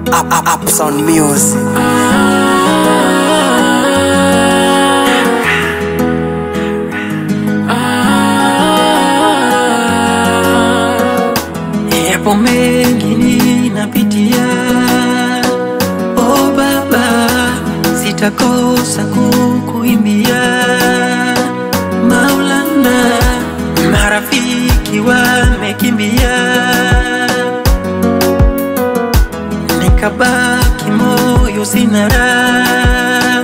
Up, up, up, sound music. Yapo mengi ninapitia, oh Baba, sitakosa kukuimbia. Maulana, marafiki wamekimbia, nikabaki moyo sina raha,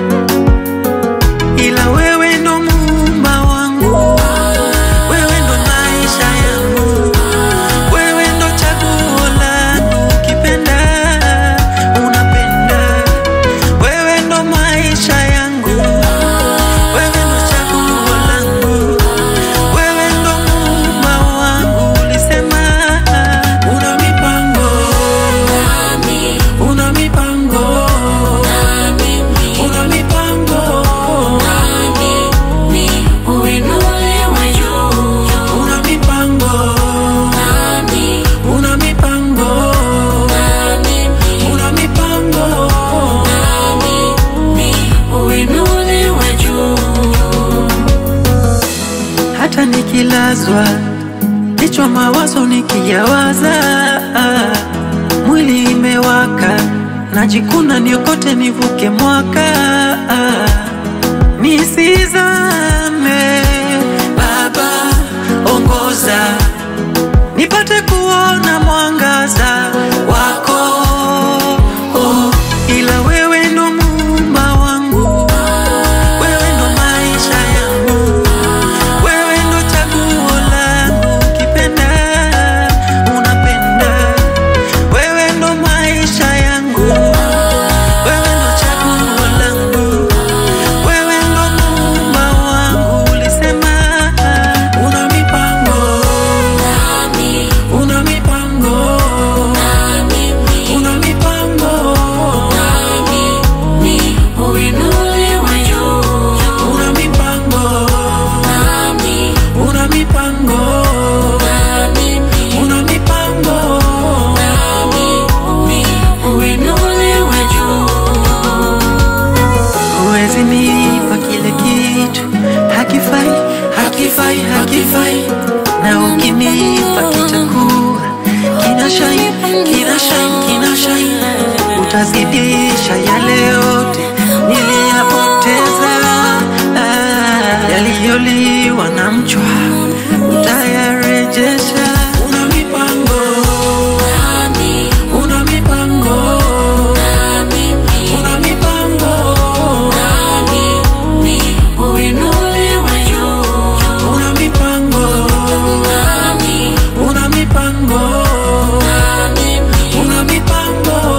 ila wewe ndo muumba wangu, wewe ndo maisha yangu wewe ndo chaguo langu, ukipenda unapenda. Wewe ndo maisha yangu, wewe ndo chaguo langu, wewe ndo muumba wangu. Ulisema una mipango, una mipango, una mipango, una mipango, una mipango, una mipango. hata nikilazwa kichwa mawazo nikiyawaza, mwili imewaka, najikuna niokote nivuke mwaka, nisizame. Baba ongoza, nipate kuona mwangaza wako oh, ila wewe ndo muumba wangu, wewe ndo maisha yangu wewe ndo chaguo langu, ukipenda unapenda. Wewe ndo maisha yangu, wewe ndo chaguo langu, wewe ndo muumba wangu. Ulisema una mipango, una mipango, una mipango, una mipango, una mipango, una mipango. Huwezi nipa kile kitu hakifai, hakifai, hakifai, na ukinipa kitakuwa kina shine, kina shine, kina shine, utazidisha yale yote niliyapoteza, ah, yaliyoliwa na mchwa utayarejesha. Una mipango, una mipango, una mipango, una mipango, una mipango, una mipango.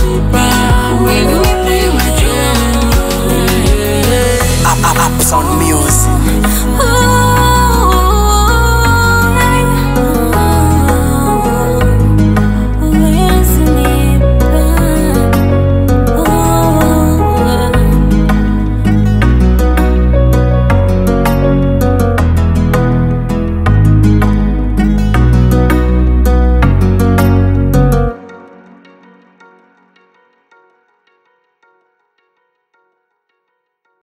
Up, up, up, sound music.